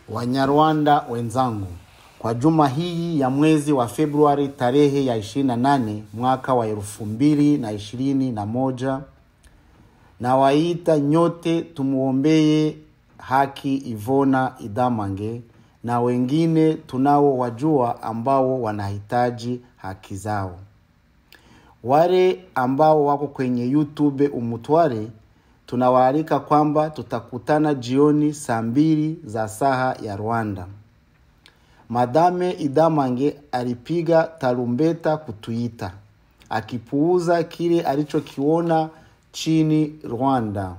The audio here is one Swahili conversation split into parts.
Wanyarwanda wenzangu, kwa juma hii ya mwezi wa Februari tarehe ya 28 mwaka wa elfu mbili na ishirini na moja nawaita nyote tumuombee haki Ivona Idamange na wengine tunao wajua ambao wanahitaji haki zao. Wale ambao wako kwenye YouTube Umutware tunawaalika kwamba tutakutana jioni saa mbili za saha ya Rwanda. Madame Idamange alipiga tarumbeta kutuita akipuuza kile alichokiona chini Rwanda,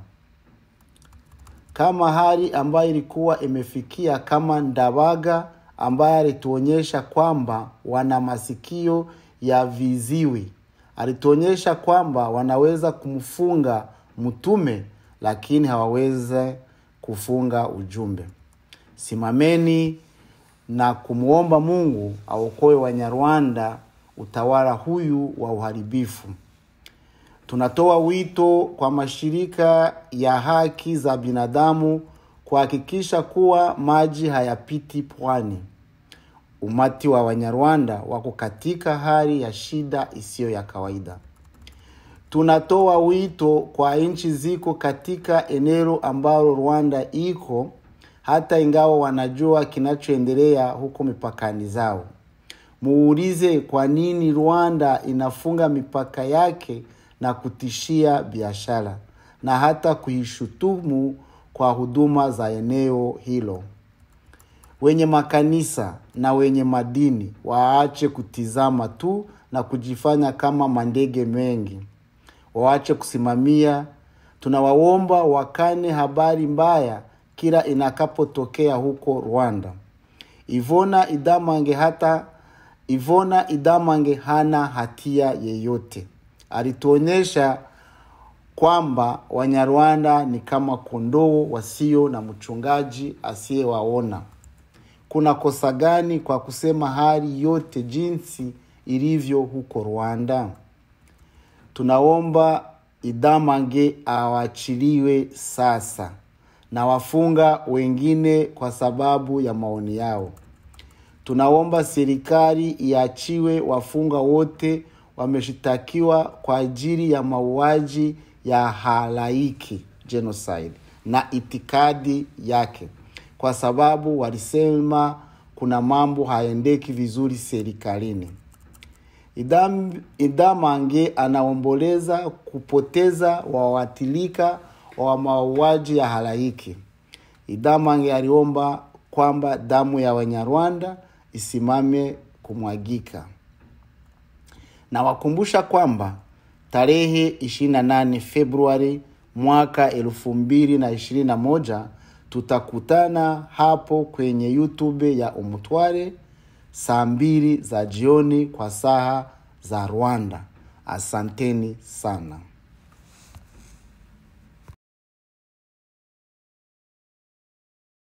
kama hali ambayo ilikuwa imefikia kama Ndabaga ambaye alituonyesha kwamba wana masikio ya viziwi. Alituonyesha kwamba wanaweza kumfunga mtume lakini hawaweze kufunga ujumbe. Simameni na kumwomba Mungu aokoe Wanyarwanda utawala huyu wa uharibifu. Tunatoa wito kwa mashirika ya haki za binadamu kuhakikisha kuwa maji hayapiti pwani. Umati wa Wanyarwanda wako katika hali ya shida isiyo ya kawaida. Tunatoa wito kwa nchi ziko katika eneo ambalo Rwanda iko, hata ingawa wanajua kinachoendelea huko mipakani zao. Muulize kwa nini Rwanda inafunga mipaka yake na kutishia biashara na hata kuishutumu kwa huduma za eneo hilo. Wenye makanisa na wenye madini waache kutizama tu na kujifanya kama mandege mengi, waache kusimamia. Tunawaomba wakane habari mbaya kila inakapotokea huko Rwanda. Ivona Idamange hata Ivona Idamange hana hatia yeyote. Alituonyesha kwamba Wanyarwanda ni kama kondoo wasio na mchungaji asiyewaona. Kuna kosa gani kwa kusema hali yote jinsi ilivyo huko Rwanda? Tunaomba Idamange awachiliwe sasa na wafunga wengine kwa sababu ya maoni yao. Tunaomba serikali iachiwe wafunga wote wameshitakiwa kwa ajili ya mauaji ya halaiki genocide na itikadi yake, kwa sababu walisema kuna mambo haendeki vizuri serikalini. Idam, Idamange anaomboleza kupoteza wawatilika wa mauaji ya halaiki. Idamange aliomba kwamba damu ya Wanyarwanda isimame kumwagika. Nawakumbusha kwamba tarehe 28 Februari mwaka elfu mbili na ishirini na moja tutakutana hapo kwenye YouTube ya Umutware saa mbili za jioni kwa saa za Rwanda. Asanteni sana.